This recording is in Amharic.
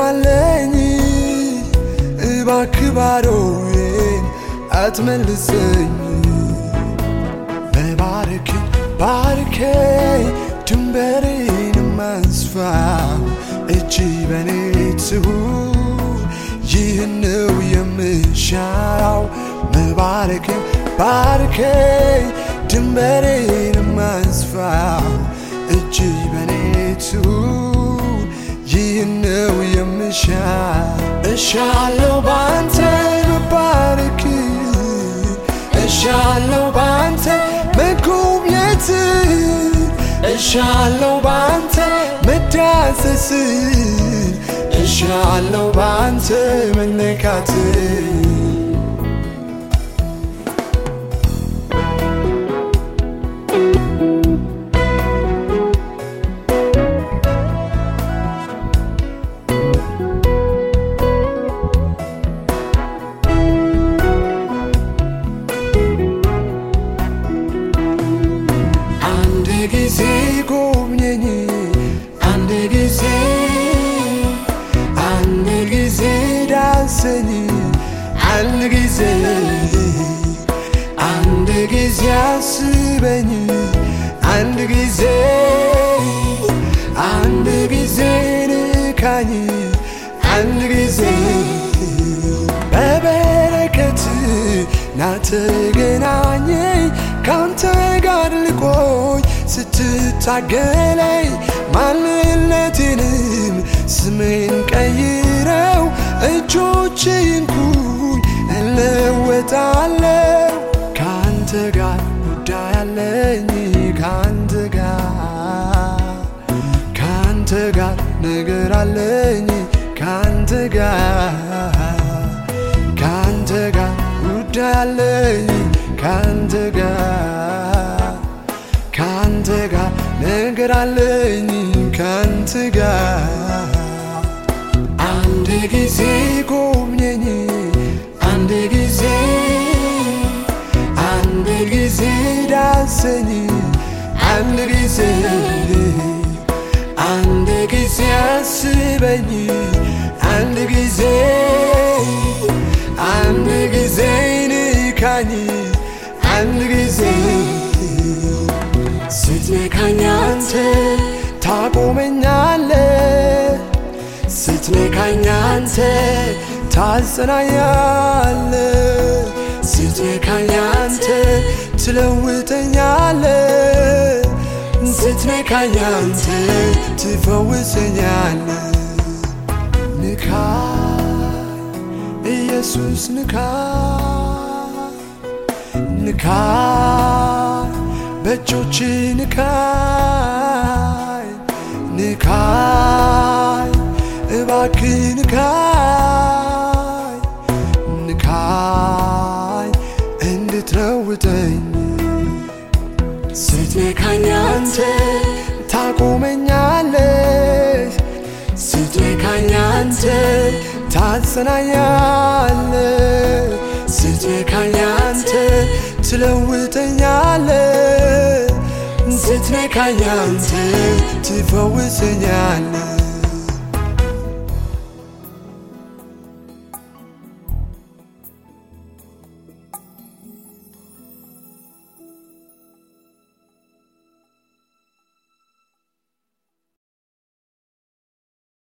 አለኝ እባክህ ባዶዬን አትመልሰኝ መባረክ ባርከኝ ድንበሬን ማስፋ እጅ በኔ ትሁን ይህን ነው የምሻው መባረክ ባርከኝ ድንበሬን ማስፋ እጅ በኔ ትሁን ይህን ነው የምሻ እሻለው ባንተ መባረክ እሻለው ባንተ መጎብኘት እሻለው ባንተ መዳሰስ እሻለው ባንተ መነካት አንድ ጊዜ ጎብኘኝ አንድ ጊዜ አንድ ጊዜ ዳሰኝ አንድ ጊዜ አንድ ጊዜ አስበኝ አንድ ጊዜ አንድ ጊዜ ንካኝ አንድ ጊዜ በበረከት ናተገናኘኝ ካንተ ጋር ልቆይ ስትታገለኝ ማንነቴንም ስሜን ቀይረው እጆች ይንኩኝ እለወጣለሁ ካንተ ጋር ጉዳይ አለኝ ካንተ ጋር ካንተ ጋር ነገር አለኝ ካንተ ጋር ካንተ ጋር ጉዳይ አለኝ ካንተ ጋር ካንተ ጋር ነገር አለኝ ካንተ ጋር አንድ ጊዜ ጎብኘኝ አንድ ጊዜ አንድ ጊዜ ዳሰኝ አንድ ጊዜ አንድ ጊዜ አስበኝ አንድ ጊዜ አንድ ጊዜ ንካኝ አንድ ጊዜ ስትነካኝ አንተ ታቆመኛለ ስትነካኝ አንተ ታጸናኛለ ስትነካኝ አንተ ትለውጠኛለ ስትነካኝ አንተ ትፈውሰኛለ ንካኝ ኢየሱስ ንካኝ ንካኝ በእጆች ንካኝ ንካኝ እባክህ ንካኝ ንካኝ እንድትለውጠኝ ስትነካኝ አንተ ታቆመኛለህ ስትነካኝ አንተ ታጸናኛለህ ስትነካኝ አንተ ትለውጠኛለህ ስትነካኝ አንተ ትፈውሰኛለህ